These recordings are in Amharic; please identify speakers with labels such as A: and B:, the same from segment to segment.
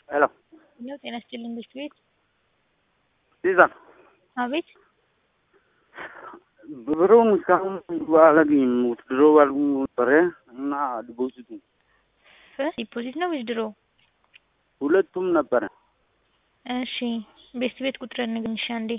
A: ሄሎ
B: ነው ጤና ይስጥልኝ ብርድ ቤት
A: ሲዛን
B: አቤት
A: ብሩን እስካሁን አላገኝም። ውትድሮ ባልጉ ነበረ እና ዲፖዚቱ
B: ዲፖዚት ነው ዊዝድሮ?
A: ሁለቱም ነበረ።
B: እሺ ቤት ቤት ቁጥር ንገረኝ እሺ አንዴ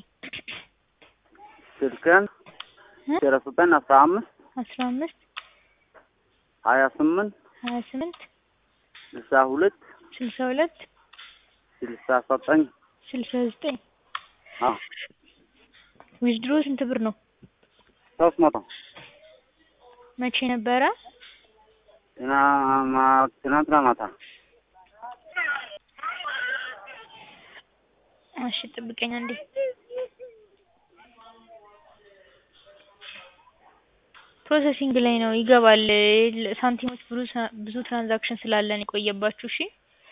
A: ስልክን ዜሮ ዘጠኝ አስራ አምስት
B: አስራ አምስት
A: ሀያ ስምንት
B: ሀያ ስምንት
A: ስልሳ ሁለት
B: ስልሳ ሁለት
A: ስልሳ ዘጠኝ
B: ስልሳ ዘጠኝ
A: አዎ
B: ዊዝድሮ ስንት ብር ነው?
A: ሶስት መቶ
B: መቼ ነበረ?
A: ትና- ትናንትና ማታ
B: እሺ ጥብቀኝ አንዴ ፕሮሰሲንግ ላይ ነው ይገባል። ሳንቲሞች ብዙ ብዙ ትራንዛክሽን ስላለን የቆየባችሁ። እሺ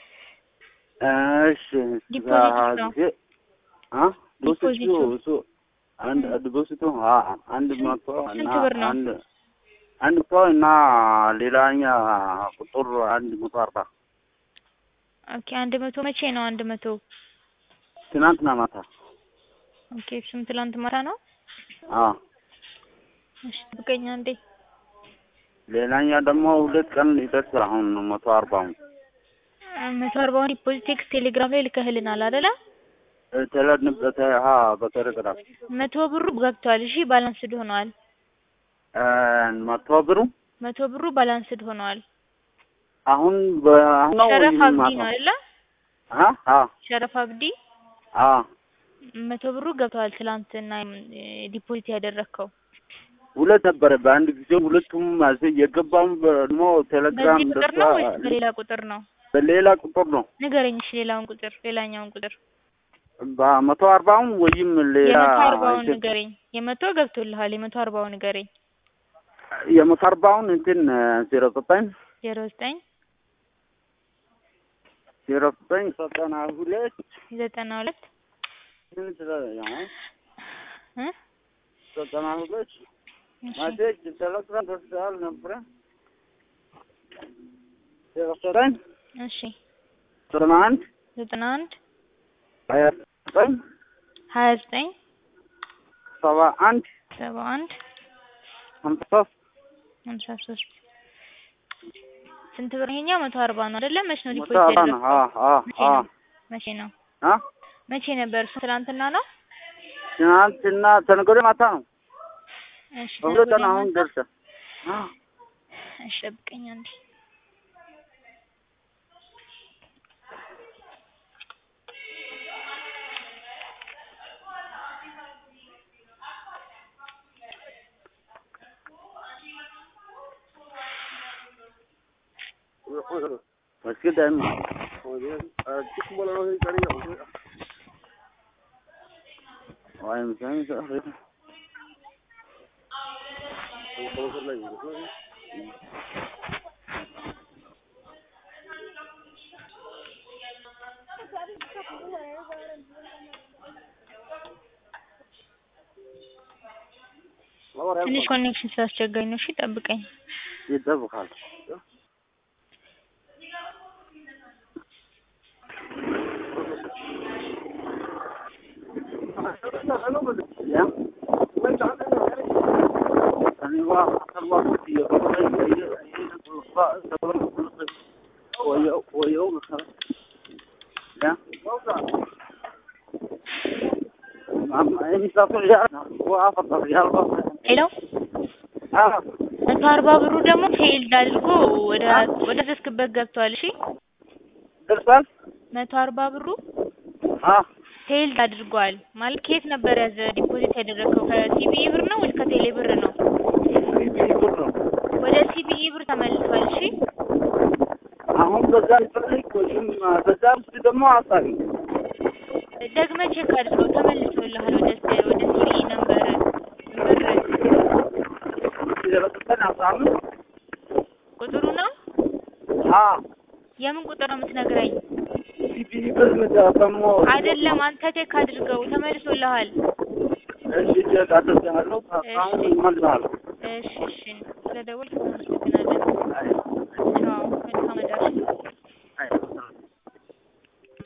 A: እሺ
B: ዲፖዚት ነው።
A: ጊዜ አ ዲፖዚቱ
B: ዲፖዚቱ።
A: እሱ አንድ ዲፖዚቱ አ አንድ መቶ እና
B: ስንት ብር ነው?
A: አንድ አንድ መቶ እና ሌላኛ ቁጥር አንድ መቶ አርባ
B: ኦኬ አንድ መቶ መቼ ነው አንድ መቶ
A: ትናንትና ማታ
B: ኦኬ እሱም ትላንት ማታ ነው።
A: አ
B: እሺ ጥብቀኝ አንዴ
A: ሌላኛ ደግሞ ሁለት ቀን ይደርሳል። አሁን መቶ አርባው
B: መቶ አርባውን ዲፖዚት ቴክስት ቴሌግራም ላይ ልከህልናል አይደለ?
A: ተለንበት ሀ በቴሌግራም
B: መቶ ብሩ ገብቷል። እሺ ባላንስድ ሆነዋል።
A: መቶ ብሩ
B: መቶ ብሩ ባላንስድ ሆነዋል።
A: አሁን በአሁን ነው
B: ሸረፍ
A: ወይም
B: አብዲ
A: ማታ?
B: ነው አይደለ?
A: አ አ
B: ሸረፍ አብዲ
A: አ
B: መቶ ብሩ ገብቷል። ትላንትና ዲፖዚት ያደረግከው
A: ሁለት ነበረ በአንድ ጊዜ ሁለቱም አዘ የገባም ደግሞ ቴሌግራም
B: በዚህ ቁጥር ነው ወይስ በሌላ ቁጥር ነው?
A: በሌላ ቁጥር ነው
B: ንገረኝ እሺ ሌላውን ቁጥር ሌላኛውን ቁጥር
A: በመቶ አርባውን ወይም ሌላ
B: የመቶ አርባውን
A: እንትን-
B: ንገረኝ። የመቶ ገብቶልሃል። የመቶ አርባውን ንገረኝ።
A: የመቶ አርባውን እንትን ዜሮ ዘጠኝ
B: ዜሮ ዘጠኝ
A: ዜሮ ዘጠኝ ዘጠና ሁለት
B: ዘጠና ሁለት
A: ስንት ነው?
B: እ
A: ዘጠና ሁለት
B: እሺ
A: ማሴጅ ቴሌግራም ደርሰሃል ነበረ ዜሮ ዘጠኝ
B: እሺ
A: ዘጠና አንድ
B: ዘጠና አንድ
A: ሀያ ዘጠኝ
B: ሀያ ዘጠኝ
A: ሰባ አንድ
B: ሰባ አንድ
A: ሀምሳ ሶስት
B: ሀምሳ ሶስት ስንት ብር ይሄኛው? መቶ አርባ ነው አይደለ? መቼ ነው
A: መቶ
B: ዲፖዚት
A: አርባ ነው። አ
B: ያደረግከው?
A: አ
B: መቼ
A: አ
B: ነው? መቼ ነው?
A: አ
B: መቼ ነበር? እሱ ትናንትና ነው።
A: ትናንትና ተነገደ ማታ ነው።
B: እሺ
A: በሁለት ቀን
B: ተነገ
A: አሁን
B: ማታ?
A: ደርሰ አ
B: እሺ ጠብቀኝ አንዴ።
A: उसके टाइम
B: ትንሽ ኮኔክሽን ስላስቸጋኝ ነው። እሺ ጠብቀኝ።
A: ይጠብቃል።
B: ሄሎ መቶ አርባ ብሩ ደግሞ ፌልድ አድርጎ ወደ ወደ ዘስክበት ገብቷል። እሺ
A: ደርሷል።
B: መቶ አርባ ብሩ ፌልድ አድርጓል ማለት ከየት ነበር ያዘ ዲፖዚት ያደረግከው? ከሲቢኢ ብር ነው ወይስ ከቴሌ ብር ነው? ወደ ሲቢኢ ብር ተመልሷል። እሺ
A: አሁን በዛ ይፈልግ ወይም በዛ ውስጥ ደግሞ አሳቢ
B: ደግመህ ቼክ አድርገው ተመልሶልሃል። ወደ ስ- ወደ ሲቢኢ ነበር ብር
A: ዘጠኝ አስራ አምስት
B: ቁጥሩ ነው። የምን ቁጥር ነው የምትነግረኝ?
A: ሲፒኢ ብር ደግሞ
B: አይደለም አንተ ቼክ አድርገው ተመልሶልሃል።
A: እሺ ቼክ አድርጌያለሁ። አሁን እመልሳለሁ።
B: እሺ እሺ ስለደወልክ እናመሰግናለን። ቻው መልካም አዳር።